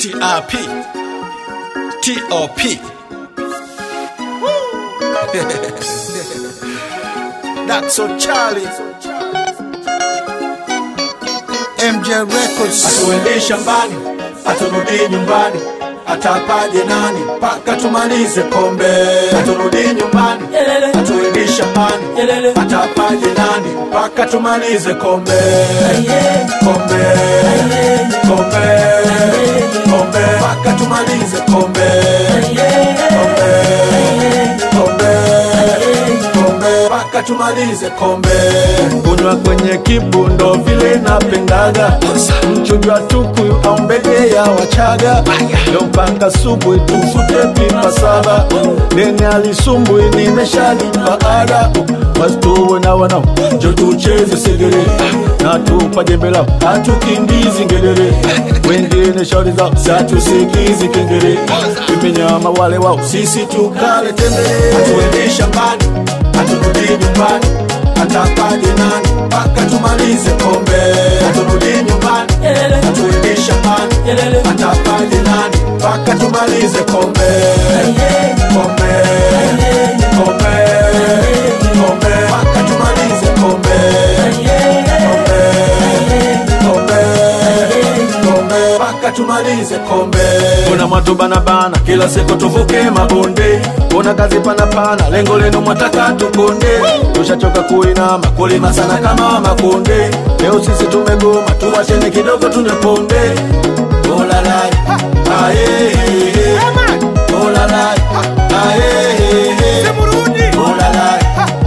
TRP TOP That's so Charlie MJ Records Atuende shambani, aturudi nyumbani, atapaje nani mpaka tumalize kombe. Aturudi nyumbani, atuende shambani, atapaje nani mpaka tumalize kombe. Kombe, kombe, kombe, mpaka tumalize kombe. Kombe, kombe, kombe, mpaka tumalize kombe. Kunywa kwenye kibundo vile napendaga, mchujo wa tukuyu au mbege ya Wachaga, leo mpaka subuhi tufute pipa saba, nene alisumbui nimeshalipa ada, wasituwe na wanao njo tucheze segere na tupa jembe lao hatukimbizi ngedere, wengine shauri zao satusikizi kengere, vimenyama wale wao sisi tukale tembele, hatuendi shambani haturudi nyumbani atapaje nani mpaka tumalize kombe haturudi nyumbani hatuendi shambani atapaje nani mpaka tumalize kombe kombe kombe kombe mpaka tumalize kombe kombe kombe kombe mpaka tumalize kombe kuna mwatu banabana kila siku tuvuke mabonde kuna kazi panapana lengo lenu mwataka tukonde tushachoka kuinama kulima sana kama makonde leo sisi tumegoma tuwachene kidogo tuneponde olalai aye olalai aye olalai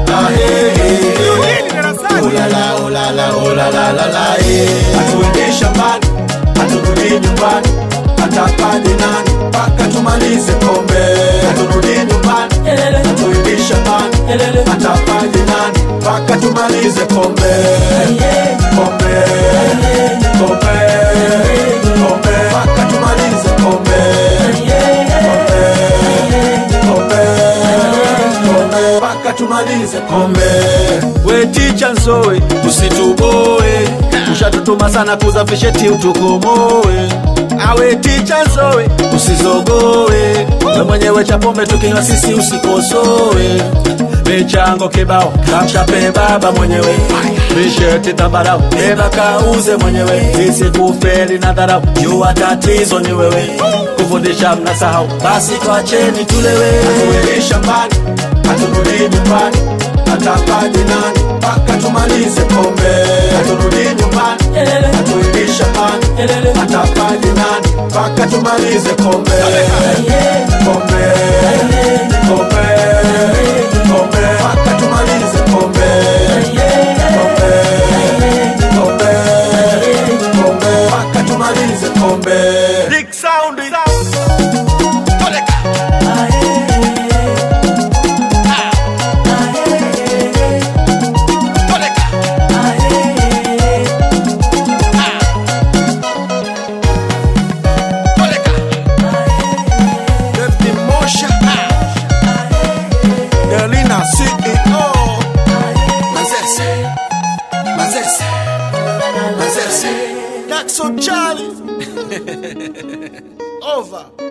aye Ulala, ulala, ulala, lala, eh. Hatuendi shambani, haturudi nyumbani, atapaje nani mpaka tumalize kombe. Haturudi nyumbani, hatuendi shambani, atapaje nani mpaka tumalize kombe. Kombe, kombe, kombe, mpaka tumalize kombe. Kombe, kombe, kombe, mpaka tumalize kombe. We ticha nsowe, usituboe, ushatutuma sana kuzafisheti utukomoe. Awe ticha nsowe, usizogoe, we mwenyewe cha pombe tukinywa sisi usikosoe. Michango kibao kamchape baba mwenyewe, misheti tambarau beba kauze mwenyewe, sisi kufeli na dharau, jua tatizo ni wewe, kufundisha mnasahau, basi twacheni tulewe. Hatuendi shambani, haturudi nyumbani, atapaje nani mpaka tumalize kombe. Haturudi nyumbani, hatuendi shambani, atapaje nani mpaka tumalize kombe. Kombe, kombe, kombe, mpaka tumalize kombe. Kombe, kombe, kombe, mpaka tumalize kombe. Big sound. Deputy Mosha Delina CEO Mazese Mazese Mazese That's so Charlie Over